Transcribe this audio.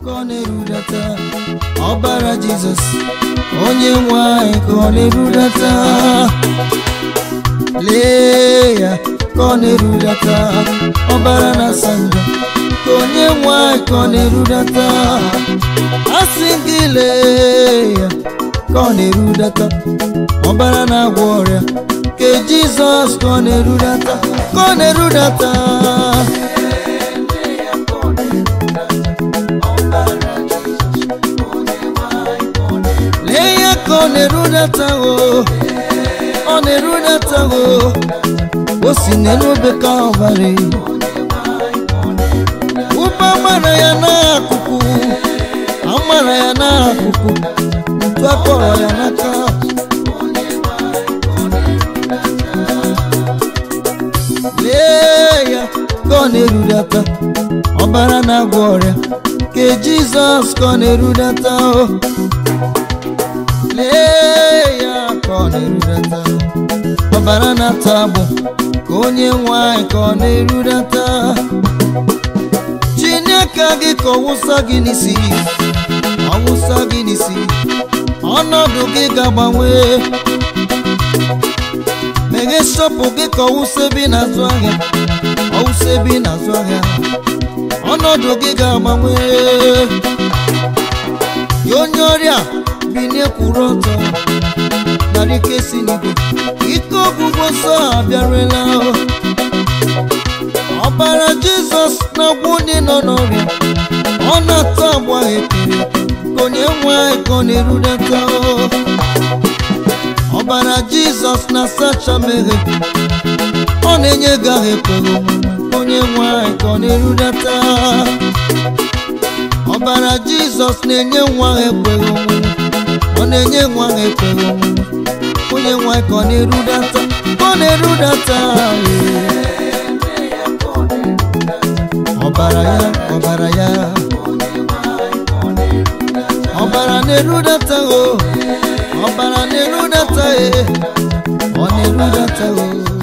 ka ọ na-erudata ọbara jizọs onye nwe anyị ka ọ na-erudata lee ya ka ọ na-erudata ọbara na-asa njọ ka onye nwe anyị ka ọ na-erudata asị gị lee ya ka ọ na-erudata ọbara na-agwọ ọrịa ke jizọs ka ọ na-erudata ka ọ na-erudata lee ya ka ọ na-erudata o ọ na-erudata o o si n'elube ka ọbara ụba mara ya n'akụkụ amara ya n'akụkụ ntu akọrọ ya n'aka lee ya ka ọ na-erudata ọbara na-agwọ ọrịa ke jizọs ka ọ na-erudata o lee ya ka ọ na-erudata ọbara na-ata agbụ ka onye nwanyị ka ọ na-erudata chineke gị ka ọwụsa gị n'isi ọwụsa gị n'isi ọnọdụ gị ga-agbanwe meghe shọpụ gị ka ọwụsa ebe ị na-azụ ahịa ọwụsa ebe ị na-azụ ahịa ọnọdụ gị ga-agbanwe ya onye ọrịa bilie kwụrụ ọtọ narị ike si n'igwe ike ọgwụgwọ nsọ abịarela ọbara jizọs na-agwụ ndị nọ n'ọrịa ọ na-atọ agba ekpere ka onye nwe anyị ka ọ na-erudata ọbara jizọs na-asacha mmehie ọ na-enye gị ahụ ekpere omume ka onye nwe anyị ka ọ na-erudata ọbara jizọs na-enye nwa ahụ ekpere omume ọ na-enye nwa ahụ ekpere omume onye nwe anyị ka ọ na-erudata ka ọ na-erudata ee. ọbara ya ọbara ya ọbara na-erudata o ọbara na-erudata e ọ na-erudata o